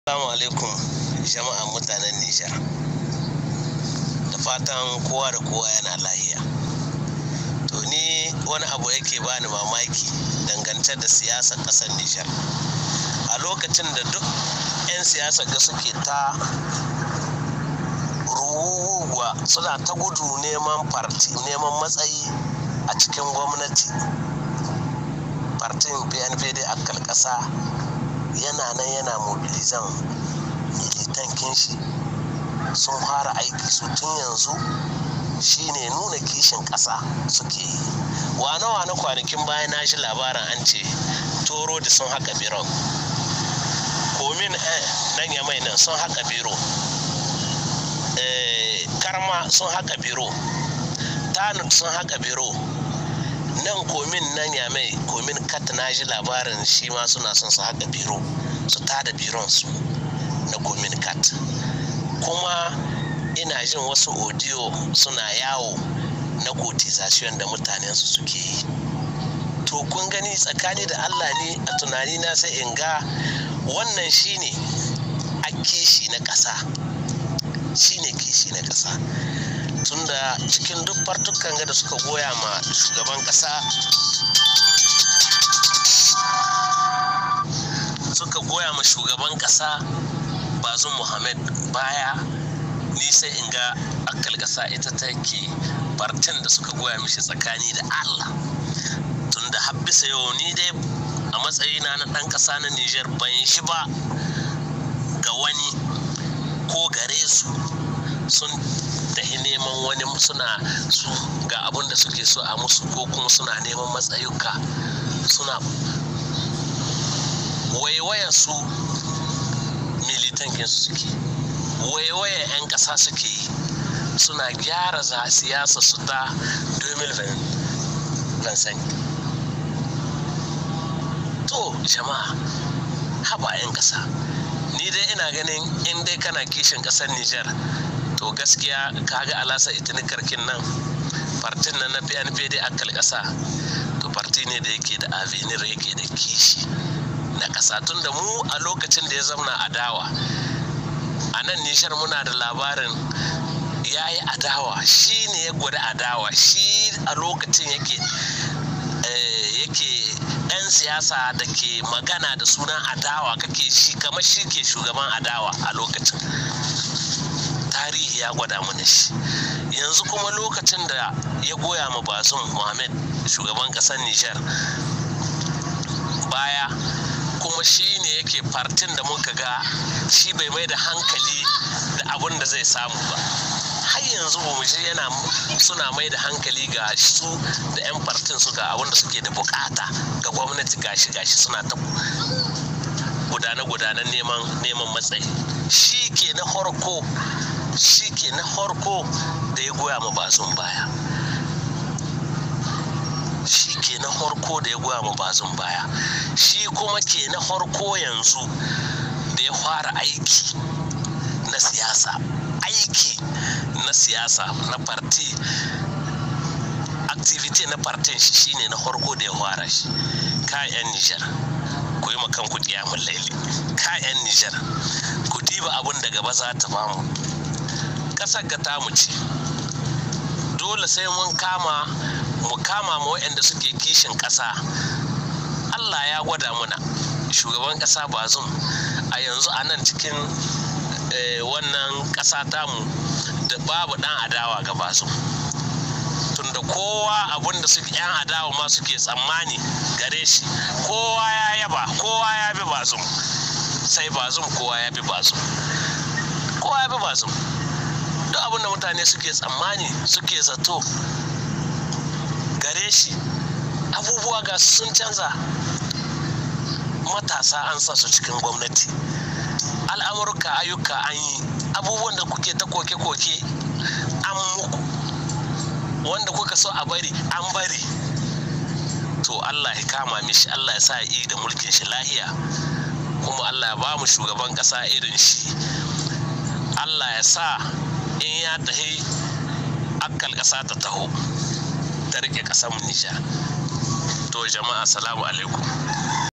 Assalamu alaikum jama'an mutanen Nijar. Da fatan kowa da kowa yana lahiya. To ni wani abu yake bani mamaki dangance da siyasar ƙasar Nijar. A lokacin da duk 'yan siyasar ga suke ta ruwa suna ta gudu neman farti neman matsayi a cikin gwamnati. Fartin PNPD akkal ƙasa yana nan yana mobilizan militankin shi sun fara aiki su tun yanzu shine nuna kishin ƙasa suke yi wane wane kwanakin bayan na shi labarin an ce toro da sun haka biron komin nan ya mai nan sun haka biro karma sun haka biro tanuk sun haka biro nan komin nan ya mai komin kat na ji labarin shi ma suna son su haka biro su tada biron su na komin kat kuma ina jin wasu audio suna yawo na cotization da mutanen su suke yi to kun gani tsakani da allah ne a tunani na sai in ga wannan shine a kishi na ƙasa shine kishi na ƙasa tunda cikin duk fartukan da suka goya ma shugaban kasa suka goya ma shugaban kasa bazum muhammad baya ni sai in ga akal kasa ita take fartin da suka goya mishi tsakani da allah tunda habbisa yau ni dai a matsayina na ɗan ƙasa na niger ban shi ba ga wani ko gare su sun tahi neman wani suna su ga abin da suke so a musu ko kuma suna neman matsayuka suna waiwaya su militankin su suke waiwaya 'yan ƙasa suke yi suna gyara za siyasa su ta 2020 to jama'a haba 'yan ƙasa ni dai ina ganin in dai kana kishin ƙasar Nijar to gaskiya kaga alasa itinikarkin nan fartin nan na pnpd akal kasa to farti ne da yake da avenir yake da kishi na kasa tun da mu a lokacin da ya zamana adawa a nan nishar muna da labarin ya yi adawa shi ne ya gwada adawa shi a lokacin yake yake 'yan siyasa da ke magana da sunan adawa kake shi kamar shi ke shugaban adawa a lokacin tarihi ya gwada mana shi yanzu kuma lokacin da ya goya ma bazum muhammad shugaban kasar nijar baya kuma shi ne yake fartin da muka ga shi bai mai da hankali da abin da zai samu ba har yanzu ba mu yana suna mai da hankali ga su da 'yan fartin su ga abin da suke da bukata ga gwamnati gashi gashi suna ta gudane-gudanen neman matsayi shi ke na farko shi ke na farko da ya goya ma bazun baya shi ke na farko da ya goya ma bazun baya shi kuma ke na farko yanzu da ya fara aiki na siyasa aiki na siyasa na parti activity na partin shi shine na farko da ya fara shi kayan nijar ku yi makan ku kiyamun laili kayan nijar ku diba abin da gaba za ta bamu ƙasar ga tamu ce dole sai mun kama mu kama ma waɗanda suke kishin ƙasa allah ya gwada muna shugaban ƙasa bazum a yanzu a nan cikin wannan ƙasa tamu da babu ɗan adawa ga bazum tunda kowa abin da suke 'yan adawa ma suke tsammani gare shi kowa ya yaba kowa ya bi bazum sai bazum kowa ya bi bazum kowa ya bi bazum duk abin da mutane suke tsammani suke zato gare shi abubuwa ga sun canza matasa an sa su cikin gwamnati al'amurka ayyuka an yi abubuwan da kuke ta koke-koke an muku wanda kuka so a bari an bari to allah ya kama mishi allah ya sa yi da mulkin shi lahiya kuma allah ya ba mu shugaban kasa irin shi allah ya sa in ya tahi akkal ƙasa ta taho ta rike ƙasar Nijar. To jama'a salamu alaikum.